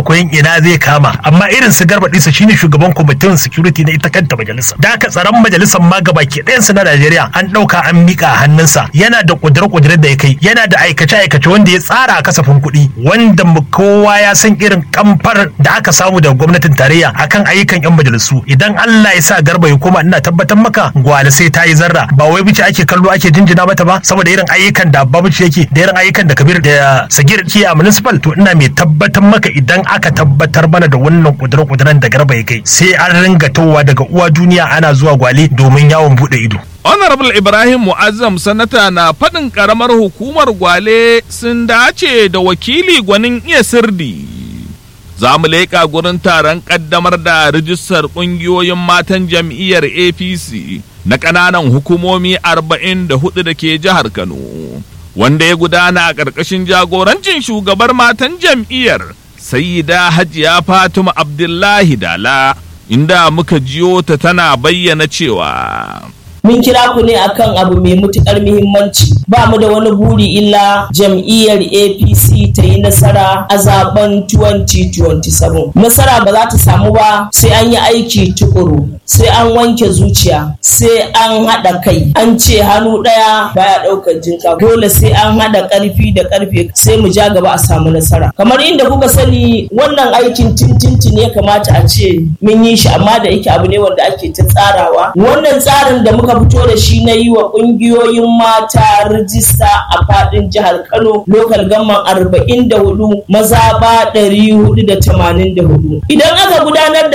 fara koyon ina zai kama amma irin su garba ɗisa shine shugaban kwamitin security na ita kanta majalisa da aka tsaron majalisar ma gaba ke ɗayan su na Najeriya an ɗauka an miƙa a hannunsa yana da ƙudure-ƙudure da ya kai yana da aikace-aikace wanda ya tsara a kasafin kuɗi wanda kowa ya san irin kamfar da aka samu daga gwamnatin tarayya akan ayyukan 'yan majalisu idan Allah ya sa garba ya koma ina tabbatar maka gwale sai ta yi zarra ba wai bice ake kallo ake jinjina mata ba saboda irin ayyukan da babuci yake da irin ayyukan da kabir da sagir ke a municipal to ina mai tabbatar maka idan aka tabbatar mana da wannan kuduren-kuduren da garba ya kai sai an ringa towa daga uwa duniya ana zuwa gwale domin yawon bude ido Honorable Ibrahim Mu'azzam sanata na faɗin ƙaramar hukumar gwale sun dace da wakili gwanin iya sirdi. Za mu leƙa gurin taron ƙaddamar da rijistar ƙungiyoyin matan jam'iyyar APC na ƙananan hukumomi 44 da ke jihar Kano, wanda ya gudana a ƙarƙashin jagorancin shugabar matan jam'iyyar Sayyida Hajiya Fatima Abdullahi Dala, inda muka jiyo ta tana bayyana cewa. mun kira ku ne akan abu mai mutukar muhimmanci ba mu da wani buri illa jam'iyyar apc ta yi nasara a zaben 2027 nasara ba za ta samu ba sai an yi aiki tukuru sai an wanke zuciya sai an haɗa kai an ce hannu ɗaya baya ɗaukar jinka dole sai an haɗa ƙarfi da ƙarfe sai mu ja gaba a samu nasara kamar inda kuka sani wannan aikin tintinti ne kamata a ce mun yi shi amma da yake abu ne wanda ake ta tsarawa wannan tsarin da muka muka fito da shi na yi wa ƙungiyoyin mata rijista a faɗin jihar Kano lokal gamman arba'in da hudu maza ba ɗari hudu da tamanin da hudu. Idan aka gudanar da